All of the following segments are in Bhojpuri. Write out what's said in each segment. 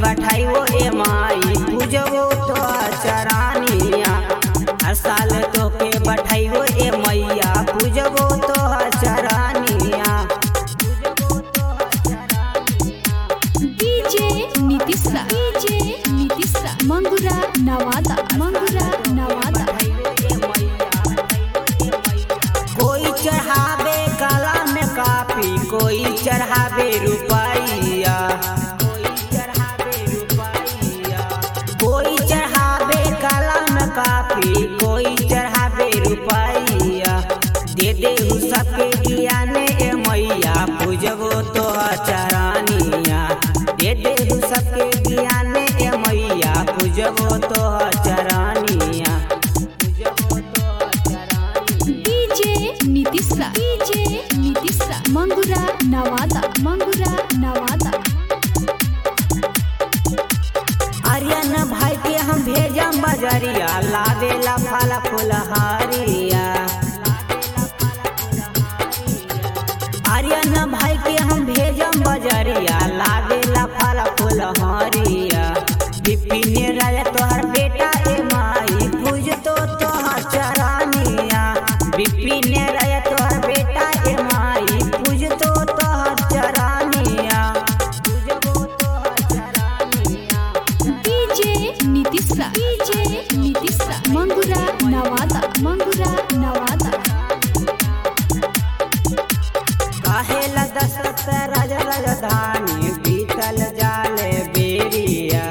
बैठाइयो ए माई पूजबो तो चरानिया हर साल तो के बैठाइयो ए मैया पूजबो तो चरानिया डीजे नीतीशा डीजे नीतीशा मंगुरा नवादा मंगुरा नवादा कोई चढ़ावे काला में कापी कोई चढ़ावे रुपैया कोई चढ़ावे रुपैया कोई चढ़ावे काला में कापी कोई चढ़ावे रुपैया दे दे उ सबके ज्ञान ए मैया पूजबो तो चरानिया दे दे उ सबके ज्ञान ए मैया पूजबो तो चरानिया पूजबो तो चरानिया डीजे नीतीशा डीजे नीतीशा मंगुरा नवादा मंगुरा नवादा आर्यन भाई के हम भेजम बजरिया लावेला फल फुलहारिया आर्यन भाई के हम भेजम बजरिया लावेला फल फुलहारिया विपिन राय तोहर बेटा ए माई पूज तो तोहर चरानिया विपिन राय तोहर बेटा ए माई पूज तो तोहर चरानिया पूजबो तोहर चरानिया डीजे नीतीशा डीजे नीतीशा मंगुरा नवादा मंगुरा नवादा काहेला दशरथ राज राजधानी बीतल जाले बेरिया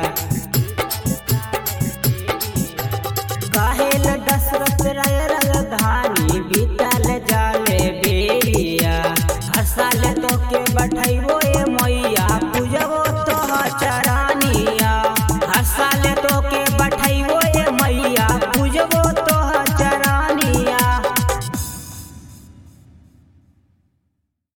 काहेला दशरथ राज राजधानी बीतल जाले बेरिया हर साल तो के बैठाइबो